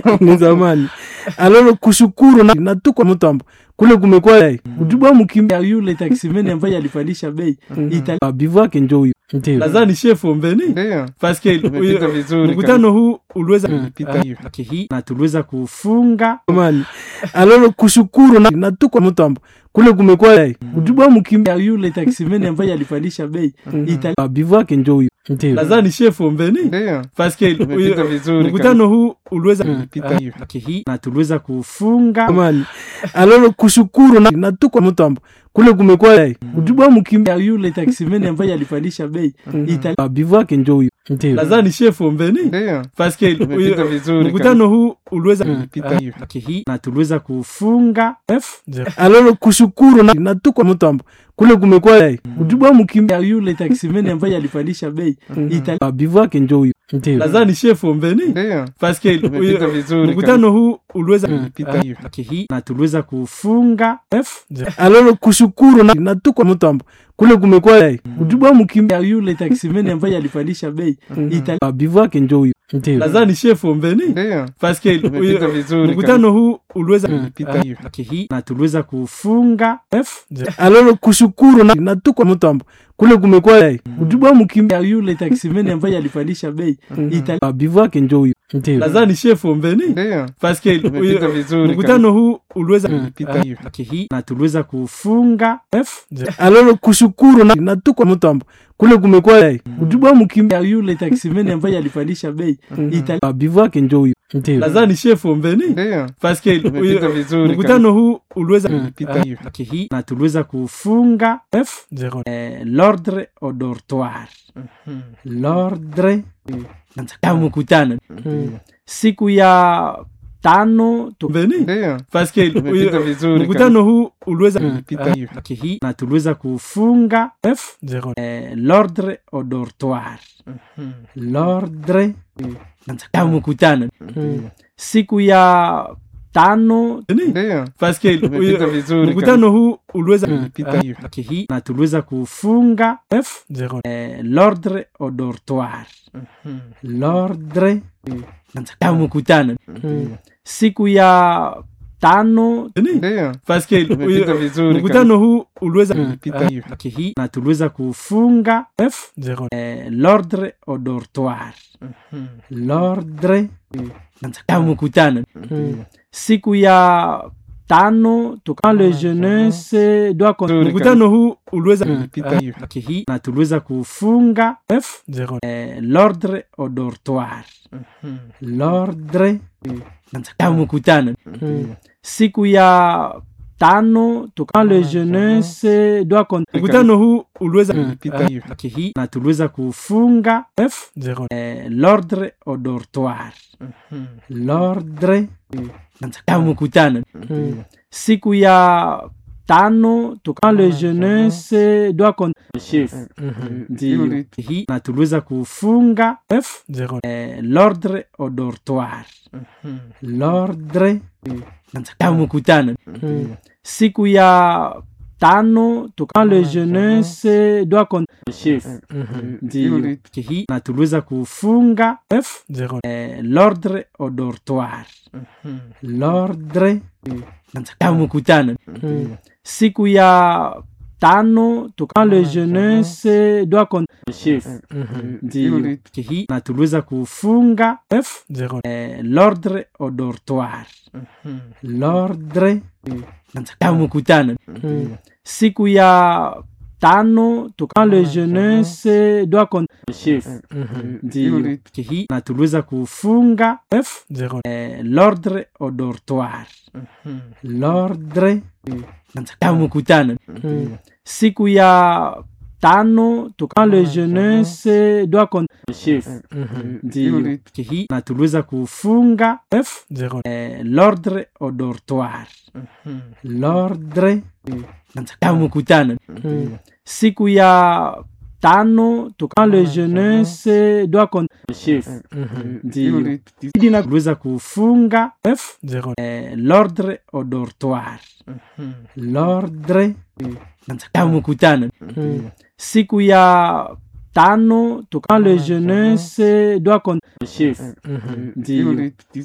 ni zamani alolo kushukuru na, na tuko mtambo kule kumekuwa mm. kutibwa mkimbia yule taksimeni ambaye alipandisha bei Ita- bivu yake njo huyo ndio nadhani chef ombeni Ndio. paske Umepita vizuri mkutano huu uliweza Umepita Ah, hiyo. wiki hii na tuliweza kufunga zamani alolo kushukuru na, na tuko mtambo kule kumekuwa kutibwa mkimbia yule taksimeni ambaye alipandisha bei Ita- bivu yake njo huyo ndio nadhani chef ombeni Ndio. paske Umepita vizuri mkutano huu uliweza Umepita hiyo. wiki hii na tuliweza kufunga zamani alolo kushukuru na, na tuko mtambo kule kumekuwa kutibwa mkimbia yule taksimeni ambaye alipandisha bei Ita- bivu yake njo huyo ndio nadhani chef ombeni Ndio. paske Umepita vizuri mkutano huu uliweza Umepita hiyo. wiki hii na tuliweza kufunga F alolo kushukuru na, na tuko mtambo kule kumekuwa kutibwa mkimbia yule taksimeni ambaye alipandisha bei Ita- bivu yake njo huyo ndio nadhani chef ombeni Ndio. paske Umepita vizuri mkutano huu uliweza Umepita hiyo. wiki hii na tuliweza kufunga F alolo kushukuru na, na tuko mtambo kule kumekuwa kutibwa mkimbia yule taksimeni ambaye alipandisha bei Ita- bivu yake njo huyo ndio nadhani chef ombeni Ndio. paske Umepita vizuri mkutano huu uliweza Umepita hiyo. wiki hii na tuliweza kufunga F alolo kushukuru na, na tuko mtambo kule kumekuwa kutibwa mkimbia yule taksimeni ambaye alipandisha bei Ita- bivu yake njo huyo ndio nadhani chef ombeni Ndio. paske Umepita vizuri mkutano huu uliweza Umepita hiyo. wiki hii na tuliweza kufunga F alolo kushukuru na, na tuko mtambo kule kumekuwa kutibwa mkimbia yule taksimeni ambaye alipandisha bei Ita- bivu yake njo huyo ndio nadhani chef ombeni Ndio. paske Umepita vizuri mkutano huu uliweza Umepita hiyo. wiki hii na tuliweza kufunga F eh, l'ordre au dortoir l'ordre ya mkutano siku ya tano tumbeni Ndio. paske Umepita vizuri mkutano huu uliweza Umepita hiyo. wiki hii na tuliweza kufunga F eh, l'ordre au dortoir l'ordre ya mkutano siku ya tano Ndio. paske Umepita vizuri mkutano huu uliweza Umepita hiyo. wiki hii na tuliweza kufunga F eh, l'ordre au dortoir l'ordre ya mkutano siku ya tano Ndio. paske Umepita vizuri mkutano huu uliweza Umepita hiyo. wiki hii na tuliweza kufunga F eh, l'ordre au dortoir l'ordre ya mkutano siku ya tano tuka le jeunesse doit con- mkutano huu uliweza Umepita hiyo. wiki hii na tuliweza kufunga F eh, l'ordre au dortoir l'ordre ya mkutano siku ya tano tuka le jeunesse doit con- mkutano huu uliweza Umepita hiyo. wiki hii na tuliweza kufunga F eh, l'ordre au dortoir l'ordre ya mkutano siku ya tano tuka le jeunesse doit con- chef ndio wiki hii na tuliweza kufunga F eh, l'ordre au dortoir l'ordre ya mkutano siku ya tano tuka le jeunesse doit con- chef ndio wiki hii na tuliweza kufunga F eh, l'ordre au dortoir l'ordre ya mkutano siku ya tano tuka le jeunesse doit con- chef ndio wiki hii na tuliweza kufunga F eh, l'ordre au dortoir l'ordre ya mkutano siku ya tano tuka le jeunesse doit con- chef ndio wiki hii na tuliweza kufunga F eh, l'ordre au dortoir l'ordre ya mkutano siku ya tano tuka le jeunesse doit con- chef ndio wiki hii na tuliweza kufunga F eh, l'ordre au dortoir l'ordre ya mkutano siku ya tano tuka le jeunesse doit con- chef ndio wiki na tuliweza kufunga F eh, l'ordre au dortoir l'ordre ya mkutano siku ya tano tuka le jeunesse doit con- chef ndio